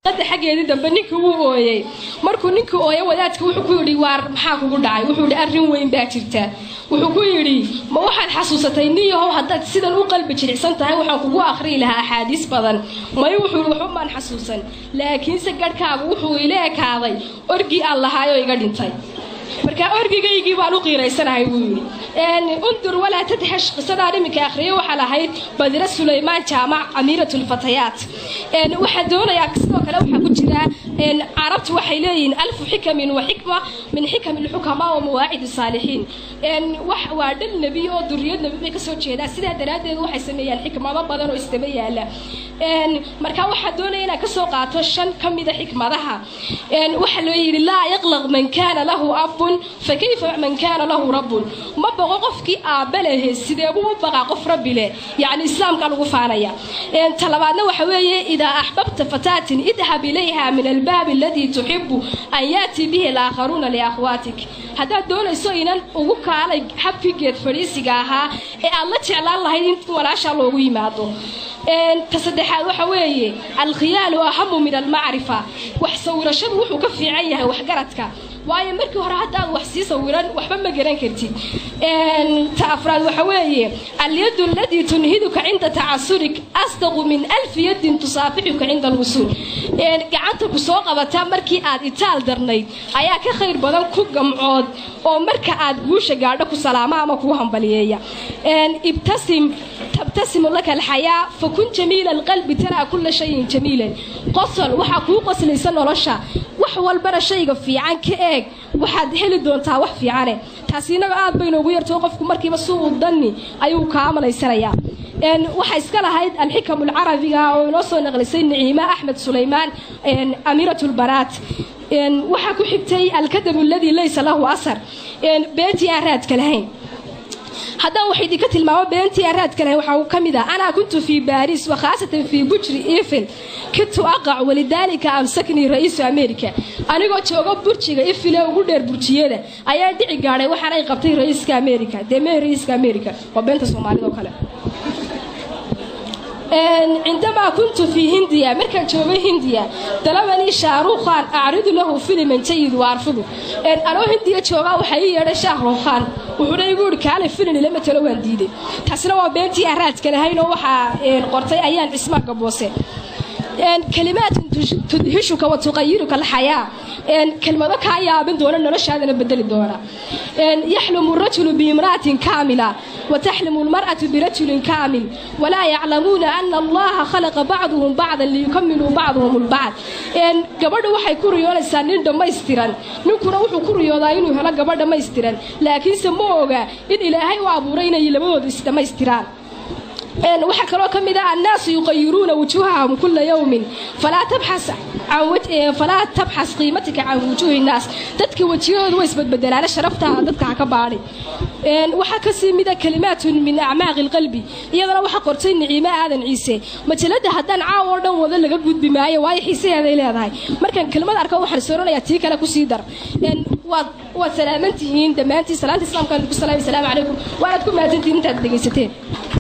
hadda xaggeedii dambe ninkii wuu ooyey markuu ninkii ooyay wadaadka wuxuu ku yidhi waar maxaa kugu dhacay wuxuu yidhi arrin weyn baa jirta wuxuu ku yidhi ma waxaad xasuusatay niyahow haddaad sidan u qalbi jilicsan tahay waxaan kugu akhriyi lahaa axaadiis badan may wuxuu yidhi waxba maan xasuusan laakiinse garhkaagu wuxuu ila ekaaday orgii aan lahaayoo iga dhintay marka orgigaygii baan u qiiraysanahay buu yidhi undur walaa tadhash qisadaan iminka akhriyo waxaa lahayd badira sulaymaan jaamac amiirat lfatayaat waxaa doonayaa sidoo kale waxaa ku jira carabtu waxay leeyihiin alfu xikamin wa xikma min xikam lxukamaa wa mawaacid saalixiin waa dhal nebi oo duriyad nebi bay kasoo jeedaa sidaa daraaddeed waxay sameeyaan xikmado badan oo isdaba yaala marka waxaa doonaya inaan kasoo qaato shan ka mida xikmadaha waxaa loo yidhi laa yaqlaq man kaana lahu abun fa kayfa man kaana lahu rabbun ma boqo qofkii aabba lehe sideebuu u baqaa qof rabbi leh yacni islaamka lagu faanaya talabaadna waxa weeye idaa axbabta fataatin idhab ilayha min albaabi aladii tuxibu an yaatii bihi alaakharuuna liakhwaatik haddaad doonayso inan ugu kaalay habkii geed fadhiisiga ahaa ee aad la jeclaan lahayd in walaashaa loogu yimaado ta saddexaad waxa weeye alkhiyaalu ahamu min almacrifa wax sawirashadu wuxuu ka fiican yahay waxgaradka waayo markii hore haddaad wax sii sawiran waxba ma garan kartid ta afraad waxa weeye alyadu aladii tunhiduka cinda tacasurik asdaqu min alfi yadin tusaafixuka cinda alwusuul gacanta ku soo qabata markii aad itaal darnayd ayaa ka khayr badan ku gamcood oo marka aad guusha gaadho ku salaama ama kuu hambaliyeeya ibtasim tabtasimu laka alxayaa fakun jamiila alqalbi taraa kula shayin jamiilan qosol waxaa kuu qoslaysa nolosha wax walbana shayga fiican ka eeg waxaad heli doontaa wax fiicane taasi inaga aad bay noogu yartoo qofku markiiba suu danni ayuu kaa malaysanayaa waxaa iska lahayd alxikamu alcarabiga oo inoo soo naqlisay niciima axmed sulaymaan amiirat lbanaat waxaa ku xigtay alkadabu aladii laysa lahu asar beentii aan raadka lahayn haddaan wax idinka tilmaamo beentii aan raadka lahayn waxaa ka mid ah anaa kuntu fii baariis wa khaasatan fii bujri ifil kintu aqac walidaalika amsaknii ra-iisu america anigoo jooga burjiga ifile ugu dheer burjiyada ayaa dhici gaadhay waxaan ay qabtay ra-iiska america dee mee ra-iiska america waa beenta soomaalida oo kale cindamaa kuntu fii hindiya markaan joogay hindiya dalabanii shaarukhan acridu lahu filiman jayid wa arfudu anoo hindiya joogaa waxaa ii yeedhay shahrukhan wuxuuna igu ihi kaale filin ila matalo waan diiday taasina waa beentii aan raadka lahayn oo waxaa qortay ayaan cismaan gaboose kalimaatun tudhishuka wa tuqayiruka alxayaa kelmado kaa yaabin doona noloshaadana bedeli doona yaxlumu rajulu biimra'atin kaamila wataxlimu lmar'atu birajulin kaamil walaa yaclamuuna ana allaha khalaqa bacduhum bacdan liyukamiluu bacduhum lbacd gabadha waxay ku riyoonaysaa nin dhammaystiran ninkuna wuxuu ku riyoodaa inuu helo gabadh dhammaystiran laakiinse ma oga in ilaahay u abuuray inay labadoodu isdhammaystiraan waxaa kaloo ka mid ah annaasu yuqayiruuna wujuuhahum kula yowmin falaa tabxas qiimatika can wujuuhi nnaas dadka wejiyahooda way isbadbedelaana sharaftaada dadka ha ka baadhi waxaa kasii mida kalimaatun min acmaaqi lqalbi iyadana waxaa qortay niciimo aadan ciise majalada haddaan caaw oo dhan wada laga gudbi maayo waayo xiisaheeday leedahay markaan kelmad arko waxaan sooranayaa tii kale kusii dar waad salaaman tihiin dhammaantiin salaanta islaamkaan ku salaamay salaamu calaykum waanaad ku mahadsantihiin intaad dhegaysateen